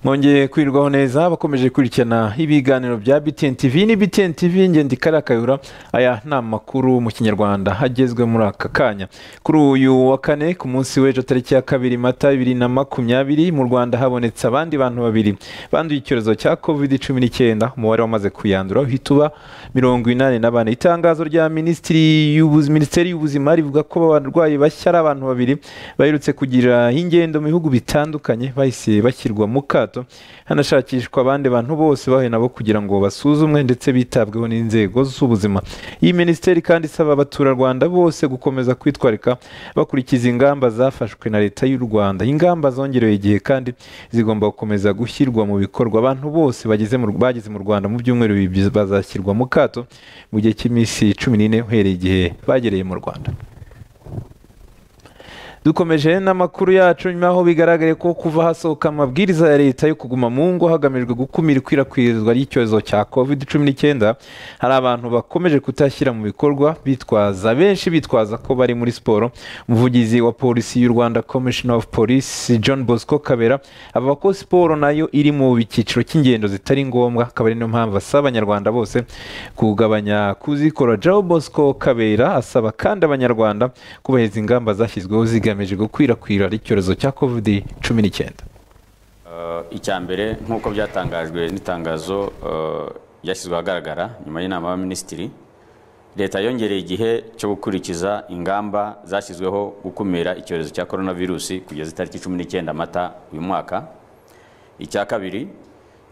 mwongeye kwirirwaho neza bakomeje gukurikirana ibiganiro bya btn tv ni btn tv ngenda ikarakayura aya ni amakuru mu kinyarwanda agezwe muri aka kanya kuri uyu wa kane ku munsi w'ejo tariki ya kabiri mata bibiri na makumyabiri mu rwanda habonetse abandi bantu babiri banduye icyorezo cya covid cumi n'icyenda umubare wamaze kuyandura uhita uba mirongo inani na bane itangazo rya minisitiri y'ubuzi- minisiteri y'ubuzima rivuga ko abarwayi bashya ari abantu babiri baherutse kugira ingendo mu bihugu bitandukanye bahise bashyirwa mu kato hanashakishwa abandi bantu bose bahuye nabo kugira ngo basuzumwe ndetse bitabweho n'inzego z'ubuzima iyi minisiteri kandi isaba abaturarwanda bose gukomeza kwitwararika bakurikiza ingamba zafashwe na leta y'u rwanda ingamba zongerewe igihe kandi zigomba gukomeza gushyirwa mu bikorwa abantu bose bageze mu- bageze mu rwanda mu byumweru bibiri bazashyirwa mu kato mu gihe cy'iminsi cumi n'ine uhereye igihe bagereye mu rwanda dukomeje n'amakuru yacu nyuma aho bigaragaye ko kuva hasohoka amabwiriza ya leta yo kuguma mu ngo hagamijwe gukumira ikwirakwizwa ry'icyorezo cya covid cumi n'icyenda hari abantu bakomeje kutashyira mu bikorwa bitwaza benshi bitwaza ko bari muri siporo umuvugizi wa polisi y'u rwanda commissioner of police john bosco kabera avuga ko siporo nayo iri mu cyiciro cy'ingendo zitari ngombwa akaba ari niyo mpamvu asaba abanyarwanda bose kugabanya kuzikora joe bosco kabera asaba kandi abanyarwanda kubahiriza ingamba zashyizweho zigamije gukwirakwira icyorezo cya covid cumi n'icyenda icya mbere nk'uko byatangajwe n'itangazo eh, ryashyizwe ahagaragara nyuma y'inama y'abaminisitiri leta yongereye igihe cyo gukurikiza ingamba zashyizweho gukumira icyorezo cya coronavirusi kugeza itariki cumi n'icyenda mata uyu mwaka icya kabiri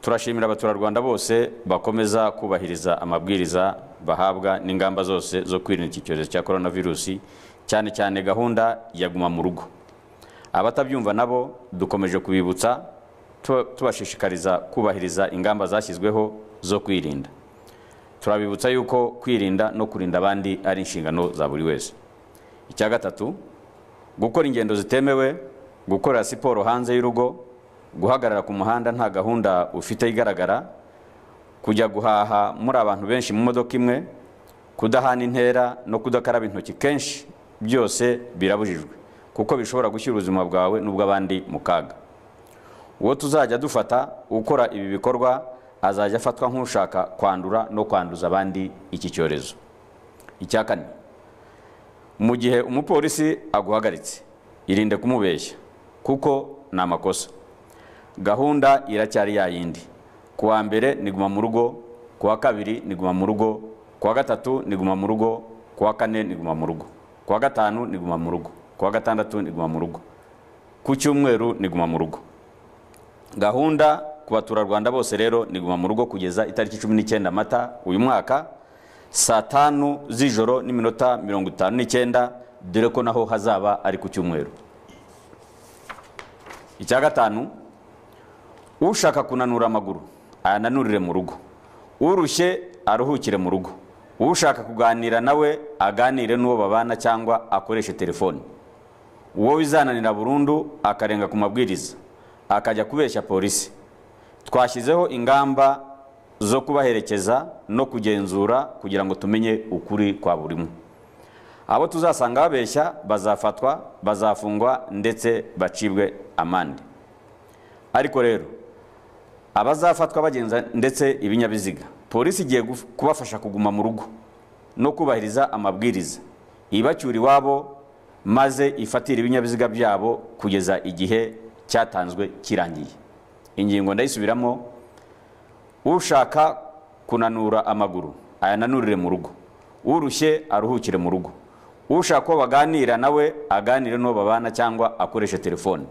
turashimira abaturarwanda bose bakomeza kubahiriza amabwiriza bahabwa n'ingamba zose zo kwirinda iki cyorezo cya coronavirusi cyane cyane gahunda ya guma mu rugo abatabyumva nabo dukomeje kubibutsa tu- tubashishikariza kubahiriza ingamba zashyizweho zo kwirinda turabibutsa yuko kwirinda no kurinda abandi ari inshingano za buri wese icya gatatu gukora ingendo zitemewe gukorera siporo hanze y'urugo guhagarara ku muhanda nta gahunda ufite igaragara kujya guhaha muri abantu benshi mu modoka imwe kudahana intera no kudakaraba intoki kenshi byose birabujijwe kuko bishobora gushyira ubuzima bwawe n'ubw'abandi mu kaga uwo tuzajya dufata ukora ibi bikorwa azajya afatwa nk'ushaka kwandura no kwanduza abandi iki cyorezo icya kane mu gihe umupolisi aguhagaritse irinde kumubeshya kuko ni amakosa gahunda iracyari ya yindi ku wa mbere ni guma mu rugo ku wa kabiri ni guma mu rugo ku wa gatatu ni guma mu rugo ku wa kane ni guma mu rugo ku wa gatanu ni guma mu rugo ku wa gatandatu ni guma mu rugo ku cyumweru ni guma mu rugo gahunda ku baturarwanda bose rero ni guma mu rugo kugeza itariki cumi n'icyenda mata uyu mwaka saa tanu z'ijoro n'iminota mirongo itanu n'icyenda dore ko naho hazaba ari ku cyumweru icya gatanu ushaka kunanura amaguru ayananurire mu rugo urushye aruhukire mu rugo ushaka kuganira nawe aganire n'uwo babana cyangwa akoreshe telefoni uwo wizananira burundu akarenga ku mabwiriza akajya kubeshya polisi twashyizeho ingamba zo kubaherekeza no kugenzura kugira ngo tumenye ukuri kwa buri umwe abo tuzasanga babeshya bazafatwa bazafungwa ndetse bacibwe amande ariko rero abazafatwa bagenza ndetse ibinyabiziga polisi igiye guf- kubafasha kuguma mu rugo no kubahiriza amabwiriza ibacyura iwabo maze ifatira ibinyabiziga byabo kugeza igihe cyatanzwe kirangiye ingingo ndayisubiramo ushaka kunanura amaguru ayananurire mu rugo urushye aruhukire mu rugo ushaka ko baganira nawe aganire n'uwo babana cyangwa akoreshe telefone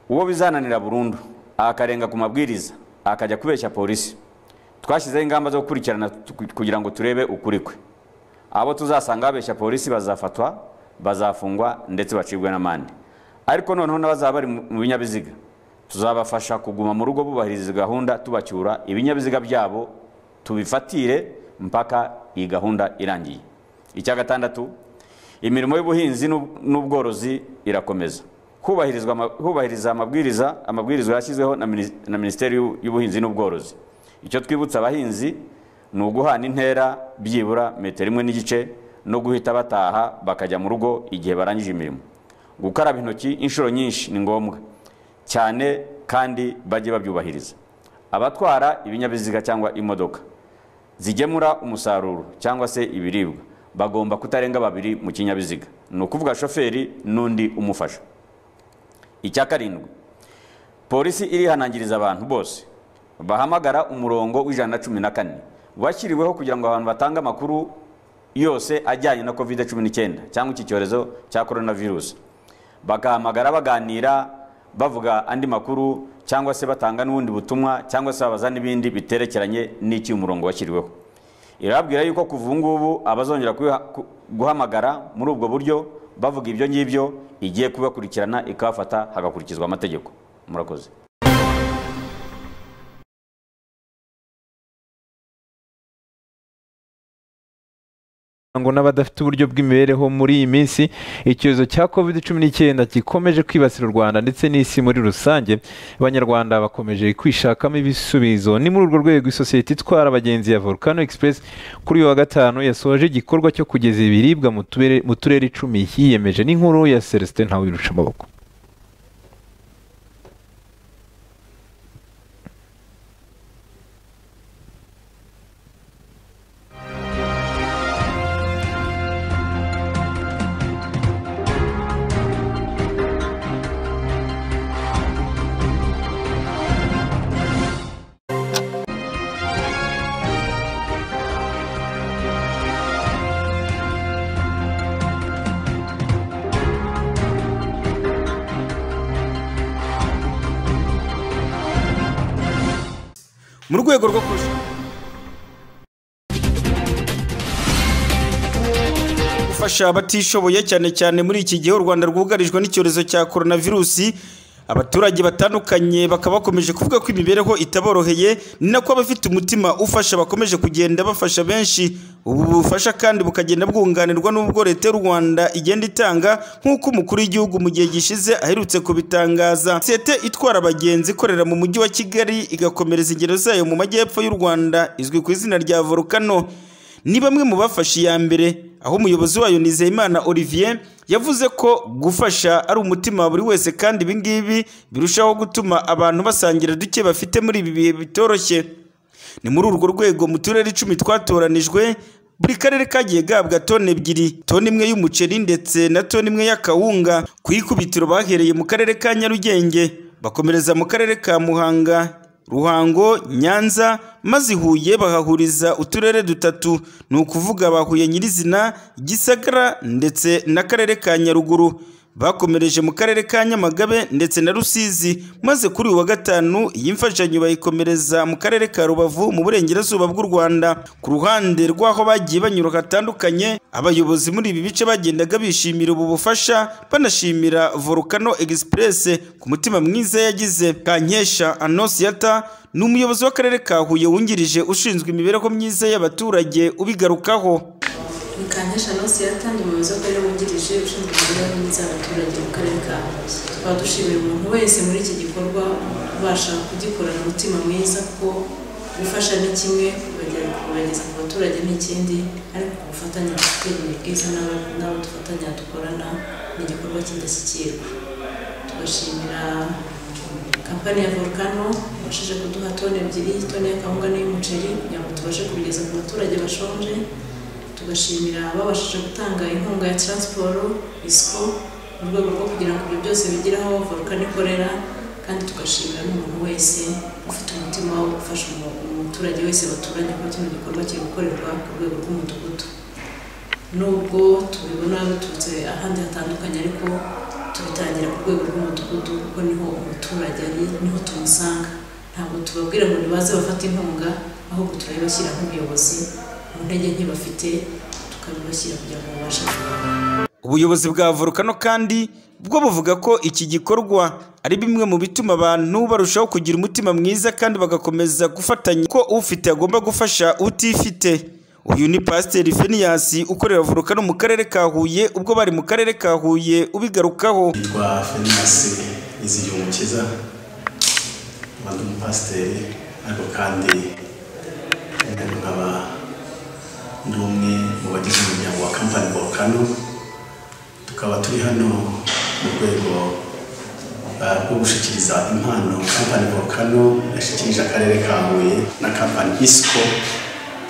uwo bizananira burundu akarenga ku mabwiriza akajya kubeshya polisi twashyizeho ingamba zo gukurikirana tu- kugira ngo turebe ukuri kwe abo tuzasanga babeshya polisi bazafatwa bazafungwa ndetse bacibwe n'amande ariko noneho n'abazaba bari mu mu binyabiziga tuzabafasha kuguma mu rugo bubahiriza gahunda tubacyura ibinyabiziga byabo tubifatire mpaka iyi gahunda irangiye icya gatandatu imirimo y'ubuhinzi n'ub- n'ubworozi irakomeza hubahirizwa ama- hubahiriza amabwiriza amabwiriza yashyizweho na minis- na minisiteri y'u- y'ubuhinzi n'ubworozi icyo twibutsa abahinzi ni uguhana intera byibura metero imwe n'igice no guhita bataha bakajya mu rugo igihe barangije imirimo gukaraba intoki inshuro nyinshi ni ngombwa cyane kandi bajye babyubahiriza abatwara ibinyabiziga cyangwa imodoka zigemura umusaruro cyangwa se ibiribwa bagomba kutarenga babiri mu kinyabiziga ni ukuvuga shoferi n'undi umufasha icya karindwi polisi irihanangiriza abantu bose bahamagara umurongo w'ijana na cumi na kane washyiriweho kugira ngo abantu batange amakuru yose ajyanye na covid cumi n'icyenda cyangwa iki cyorezo cya korona virusi bagahamagara baganira bavuga andi makuru cyangwa se batanga n'ubundi butumwa cyangwa se babaza n'ibindi biterekeranye n'iki umurongo washyiriweho irababwira yuko kuva ubu ngubu abazongera guhamagara muri ubwo buryo bavuga ibyo ngibyo igiye kubakurikirana ikabafata hagakurikizwa amategeko murakoze ngo n'abadafite uburyo bw'imibereho muri iyi minsi icyorezo cya covid cumi n'icyenda gikomeje kwibasira u rwanda ndetse n'isi muri rusange abanyarwanda bakomeje kwishakamo ibisubizo ni muri urwo rwego isosiyete itwara abagenzi ya volcano express kuri uyu wa gatanu yasoje igikorwa cyo kugeza ibiribwa mu turere- mu turere icumi yiyemeje n'inkuru ya celestin ntawirusha amaboko mu rwego rwo kurusha gufasha abatishoboye cyane cyane muri iki gihe u rwanda rwugarijwe n'icyorezo cya coronavirusi abaturage batandukanye bakaba bakomeje kuvuga ko imibereho itaboroheye ni nako abafite umutima ufasha bakomeje kugenda bafasha benshi ubu bufasha kandi bukagenda bwunganirwa n'ubwo leta y'u rwanda igenda itanga nk'uko umukuru w'igihugu mu gihe gishize aherutse kubitangaza sosiyete itwara abagenzi ikorera mu mujyi wa kigali igakomereza ingero zayo mu majyepfo y'u rwanda izwi ku izina rya volcano ni bamwe mu bafashe iya mbere aho umuyobozi wayo Nizeyimana Olivier yavuze ko gufasha ari umutima wa buri wese kandi ibi ngibi birushaho gutuma abantu basangira duke bafite muri ibi bihe bitoroshye ni muri urwo rwego mu turere icumi twatoranijwe buri karere kagiye gahabwa toni ebyiri toni imwe y'umuceri ndetse na toni imwe y'akawunga ku ikubitiro bahereye mu karere ka nyarugenge bakomereza mu karere ka muhanga Ruhango, Nyanza maze i Huye bahahuriza uturere dutatu ni ukuvuga ba Huye nyirizina Gisagara ndetse n'akarere ka Nyaruguru bakomereje mu karere ka Nyamagabe ndetse na Rusizi maze kuri uyu wa gatanu iyi mfashanyo bayikomereza mu karere ka Rubavu mu burengerazuba bw'u Rwanda ku ruhande rw'aho bagiye banyura hatandukanye abayobozi muri ibi bice bagendaga bishimira ubu bufasha banashimira Volcano Express ku mutima mwiza yagize Kankesha Anosiyata ni umuyobozi w'akarere ka Huye wungirije ushinzwe imibereho myiza y'abaturage ubigarukaho Kankesha Nonsi yatanze umuyobozi w'akarere wungirije ushinzwe imibereho myiza y'abaturage mu karere ka Huye. Tukaba dushimira umuntu wese muri iki gikorwa ubasha kugikorana umutima mwiza kuko gufasha ni kimwe kubagera- kubageza ku baturage ni ikindi ariko gufatanya gutera ubwiza n'aba- n'abo dufatanya dukorana ni igikorwa cy'indashyikirwa tugashimira kampani ya volcano ibashije kuduha toni ebyiri toni y'akawunga n'iy'umuceri kugira ngo tubashe kubigeza ku baturage bashonje tugashimira ababashije gutanga inkunga ya taransiporo isiko mu rwego rwo kugira ngo ibyo byose bigire aho volcano ikorera kandi tugashimira n'umuntu wese ufite umutima wo gufasha umu- umuturage wese baturanye kuba kino gikorwa kiri gukorerwa ku rwego rw'umudugudu nubwo tubibona biturutse ahandi hatandukanye ariko tubitangira ku rwego rw'umudugudu kuko niho umuturage ari niho tumusanga ntabwo tubabwira ngo nibaze bafate inkunga ahubwo turabibashyira nk'ubuyobozi mu ntege nke bafite tukabibashyira kugira ngo babashe kubaho ubuyobozi bwa volcano kandi bwo buvuga ko iki gikorwa ari bimwe mu bituma abantu barushaho kugira umutima mwiza kandi bagakomeza gufatanya ko ufite agomba gufasha utifite uyu ni pasiteri feniyasi ukorera volcano mu karere ka huye ubwo bari mu karere ka huye ubigarukaho yitwa Felix Nizigiyumukiza nkaba ndi umupasiteri ariko kandi nkaba ndi umwe mu bagize umuryango wa kampani Volcano tukaba turi hano mu rwego uh, bwo gushyikiriza impano kampani volcano yashyikirije akarere ka huye na kampani isco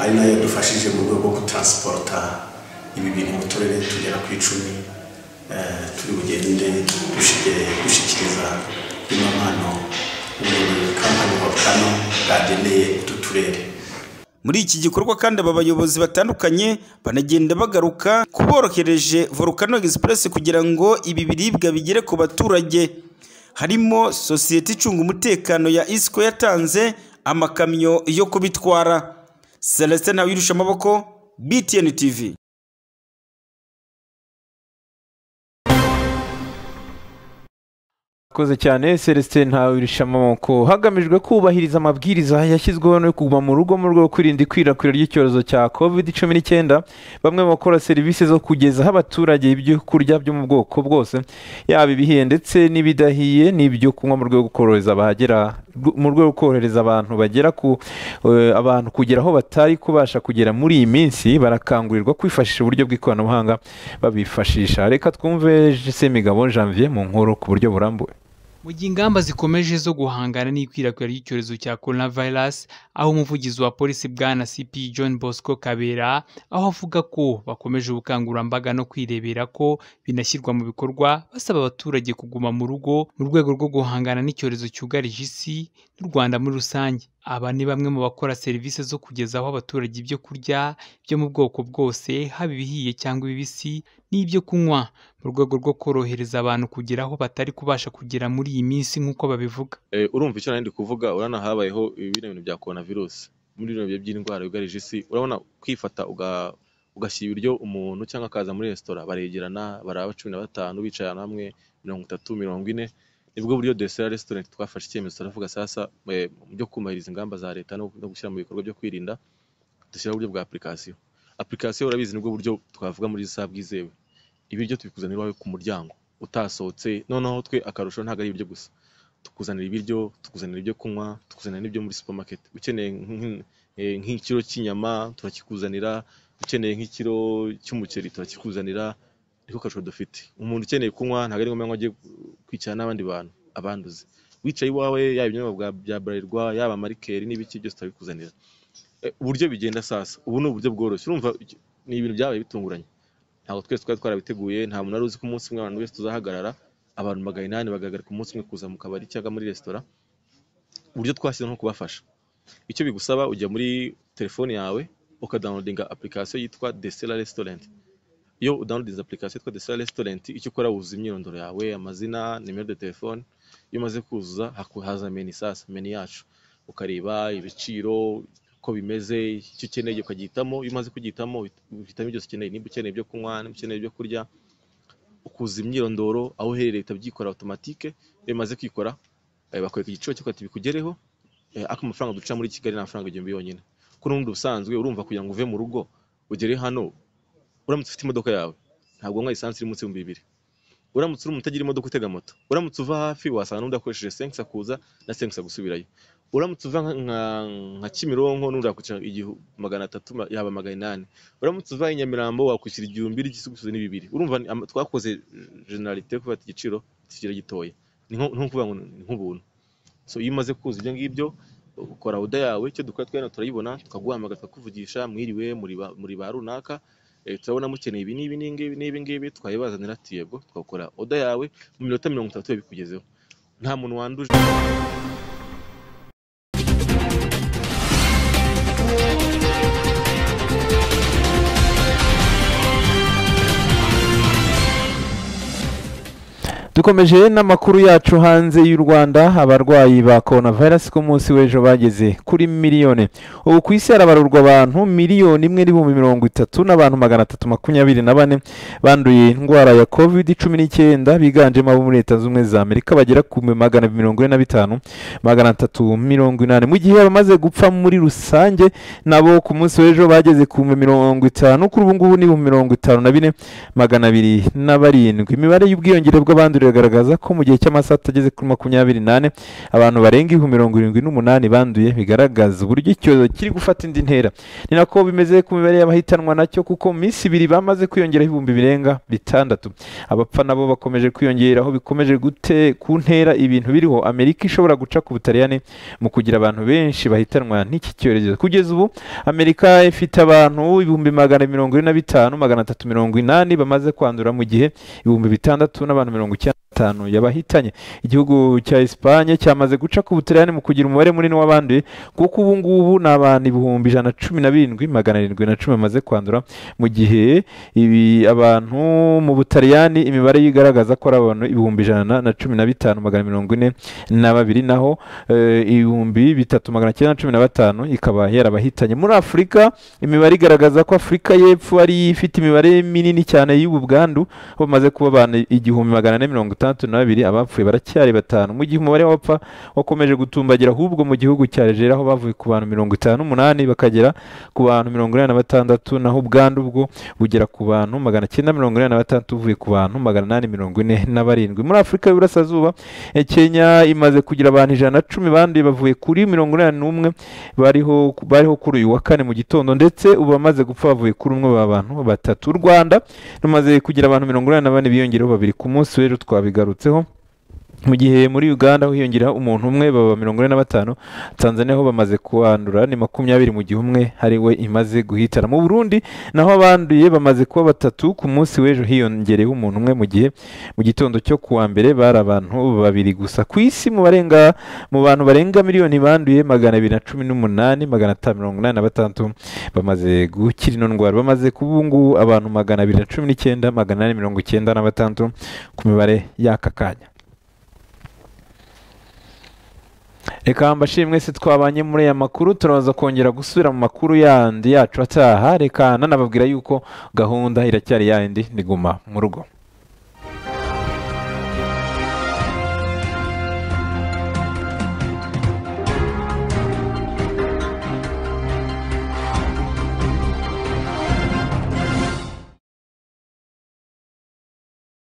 ari nayo yadufashije mu rwego rwo gutransporta ibi bintu mu turere tugera ku icumi eh, turi bugende dushike- dushyikiriza ino mpano ubuyobozi kampani volcano bwageneye utu turere muri iki gikorwa kandi aba bayobozi batandukanye banagenda bagaruka kuborohereje volcano express kugira ngo ibi biribwa bigere ku baturage harimo sosiyete icunga umutekano ya isco yatanze amakamyo yo kubitwara celestin ntawirusha amaboko btn tv Koze cyane Celestin ntawirisha amaboko hagamijwe kubahiriza amabwiriza yashyizweho no kuguma mu rugo mu rwego rwo kwirinda ikwirakwira ry'icyorezo cya COVID-19 bamwe mu bakora serivisi zo kugezaho abaturage ibyo kurya byo mu bwoko bwose yaba ibihiye ndetse n'ibidahiye n'ibyo kunywa mu rwego rwo korohereza abahagera mu rwego rwo korohereza abantu bagera ku eh, abantu kugera aho batari kubasha kugera muri iyi minsi barakangurirwa kwifashisha uburyo bw'ikoranabuhanga babifashisha reka twumve Semigabo Janvier mu nkuru ku buryo burambuye mu gihe ingamba zikomeje zo guhangana n'ikwirakwira ry'icyorezo cya coronavirus aho umuvugizi wa polisi bwana cp john bosco kabera aho avuga ko bakomeje ubukangurambaga no kwirebera ko binashyirwa mu bikorwa basaba abaturage kuguma mu rugo mu rwego rwo guhangana n'icyorezo cyugarije isi n'u rwanda muri rusange aba ni bamwe mu bakora serivisi zo kugezaho abaturage ibyo kurya byo mu bwoko bwose haba ibihiye cyangwa ibibisi n'ibyo kunywa mu rwego rwo korohereza abantu kugera aho batari kubasha kugera muri iyi minsi nk'uko babivuga Eh, urumva icyo nari kuvuga urabona habayeho bino bintu bya corona virus muri bino bihe by'indwara yugarije isi urabona kwifata uga- ugashyira ibiryo umuntu cyangwa akaza muri resitora baregerana baraba cumi na batanu bicaye ahantu hamwe mirongo itatu mirongo ine nibwo buryo desera restaurant twafashe icyemezo turavuga sasa eh, mu byo kumahiriza ingamba za leta no no gushyira mu bikorwa byo kwirinda dushyiraho uburyo bwa application application urabizi nibwo buryo twavuga muri iyi saha bwizewe ibiryo tubikuzanira iwawe ku muryango utasohotse noneho twe akarusho ntabwo ari ibiryo gusa tukuzanira ibiryo tukuzanira ibyo kunywa tukuzanira n'ibyo muri supermarket ukeneye nk'in- eh, nk'ikiro cy'inyama turakikuzanira ukeneye nk'ikiro cy'umuceri turakikuzanira niko kasho dufite umuntu ukeneye kunywa ntabwo ari ngombwa ngo ajye kwicara n'abandi bantu abanduze wicaye iwawe yaba ibinyobwa bwa- bya bralirwa yaba amarikeri n'ibiki byose turabikuzanira Eh, uburyo bigenda sasa ubu ni uburyo bworoshye urumva iki- ni ibintu byabaye bitunguranye ntabwo twese twari twarabiteguye nta muntu wari uzi ko umunsi umwe abantu wese tuzahagarara abantu magana inani bagahagarika umunsi umwe kuza mu kabari cyangwa muri resitora uburyo twashyizeho nko kubafasha icyo bigusaba ujya muri telefone yawe ukadawunodinga application yitwa desera restaurant iyo udawunodinze application yitwa desera restaurant icyo ukora wuzuza imyirondoro yawe amazina nimero de telefone iyo umaze kuzuza haku- haza meni sasa meni yacu ukareba ibiciro uko bimeze icyo ukeneye ukagihitamo iyo umaze kugihitamo uhitamo byose ukeneye niba ukeneye ibyo kunywa niba ukeneye ibyo kurya ukuzuza imyirondoro aho uherereye leta byikora automatique iyo bimaze kwikora eh, bakwereka igiciro cyo kugera bikugereho eh, ako amafaranga duca muri Kigali ni amafaranga igihumbi yonyine ko n'ubundi ubusanzwe urumva kugira ngo uve mu rugo ugere hano uramutse ufite imodoka yawe ntabwo unywa lisansi iri munsi y'ibihumbi bibiri uramutse uri umuntu utagira imodoka utega moto uramutse uva hafi wasanga n'undi akoresheje sensa kuza na sensa gusubirayo uramutse uva nka- nka nka Kimironko n'undi yakwishyura igihumbi magana atatu ma- yaba magana inani uramutse uva i Nyamirambo wakwishyura igihumbi igisubizo ni bibiri urumva ni ama- twakoze generalite yo kubata igiciro kigira gitoya ni nko ni nko kuvuga ngo ni nk'ubuntu so iyo umaze kuza ibyo ngibyo ukora oda yawe icyo dukora twe hano turayibona tukaguhamagara tukakuvugisha mwiriwe muri ba- muri ba runaka eh, turabona mukeneye ibi n'ibi n'ingibi n'ibi ngibi twabibazanira ati yego twakora oda yawe mu minota mirongo itatu yabikugezeho nta muntu wanduje dukomeje n'amakuru yacu hanze y'u rwanda abarwayi ba coronavirus ku munsi w'ejo bageze kuri miliyoni ubu ku isi harabarurwa abantu miliyoni imwe n'ibihumbi mirongo itatu n'abantu magana atatu makumyabiri na bane banduye indwara ya covid cumi n'icyenda biganjemo abo muri leta z'ubumwe za amerika bagera ku magana mirongo ine na bitanu magana atatu mirongo inani mu gihe abamaze gupfa muri rusange nabo ku munsi w'ejo bageze ku bihumbi mirongo itanu kuri ubu ngubu ni ibihumbi mirongo itanu na bine magana abiri na barindwi imibare y'ubwiyongere bw'abandurira riragaragaza ko mu gihe cy'amasaha atageze kuri makumyabiri n'ane abantu barenga ibihumbi mirongo irindwi n'umunani banduye bigaragaza uburyo icyorezo kiri gufata indi ntera ni nako bimeze ku mibare y'abahitanwa nacyo kuko mu minsi ibiri bamaze kwiyongeraho ibihumbi birenga bitandatu abapfa nabo bakomeje kwiyongera aho bikomeje gute ku ntera ibintu biriho amerika ishobora guca ku butaliyani mu kugira abantu benshi bahitanwa n'iki cyorezo kugeza ubu amerika ifite abantu ibihumbi magana mirongo ine na bitanu magana atatu mirongo inani bamaze kwandura mu gihe ibihumbi bitandatu n'abantu mirongo icyenda na batanu yabahitanye igihugu cya Espagne cyamaze guca ku butaliyani mu kugira umubare munini w'abanduye kuko ubu ngubu ni abantu ibihumbi ijana na cumi na birindwi magana arindwi na cumi bamaze kwandura mu gihe ibi abantu mu butaliyani imibare igaragaza ko ari abantu ibihumbi ijana na cumi na bitanu magana mirongo ine na babiri naho eh, ibihumbi bitatu magana cyenda na cumi na batanu ikaba yarabahitanye muri afurika imibare igaragaza ko afurika y'epfo ari yo ifite imibare minini cyane y'ubu bwandu aho bamaze kuba abantu igihumbi magana ane mirongo itandatu na babiri abapfuye baracyari batanu mu gihe umubare w'abapfa wakomeje gutumbagira ahubwo mu gihugu cya Algeria aho bavuye ku bantu mirongo itanu n'umunani bakagera ku bantu mirongo inani na batandatu naho ubwandu bwo bugera ku bantu magana cyenda mirongo inani na batandatu buvuye ku bantu magana inani mirongo ine na barindwi muri afurika y'uburasirazuba eh, kenya imaze kugira abantu ijana na cumi banduye bavuye kuri mirongo inani n'umwe bariho bariho kuri uyu wa kane mu gitondo ndetse ubu bamaze gupfa bavuye kuri umwe ba bantu batatu u rwanda rumaze kugira abantu mirongo inani na bane biyongereho babiri ku munsi rero twabigarutseho mu gihe muri uganda aho hiyongeraho umuntu umwe baba mirongo ine na batanu tanzania ho bamaze kuhandura ni makumyabiri mu gihe umwe ari we imaze guhitana mu burundi naho abanduye bamaze kuba batatu ku munsi w'ejo hiyongereyeho umuntu umwe mu gihe mu gitondo cyo ku wa mbere bari abantu babiri gusa ku isi mu barenga mu bantu barenga miliyoni banduye magana abiri na cumi n'umunani magana atanu mirongo inani na batandatu bamaze gukira ino ndwara bamaze kuba ubu ngubu abantu magana abiri na cumi n'icyenda magana ane mirongo icyenda na batandatu ku mibare y'aka kanya reka mbashimwe mwese twabanye muri aya makuru turaza kongera gusubira mu makuru yandi yacu ataha reka nanababwira yuko gahunda iracyari yandi ndiguma mu rugo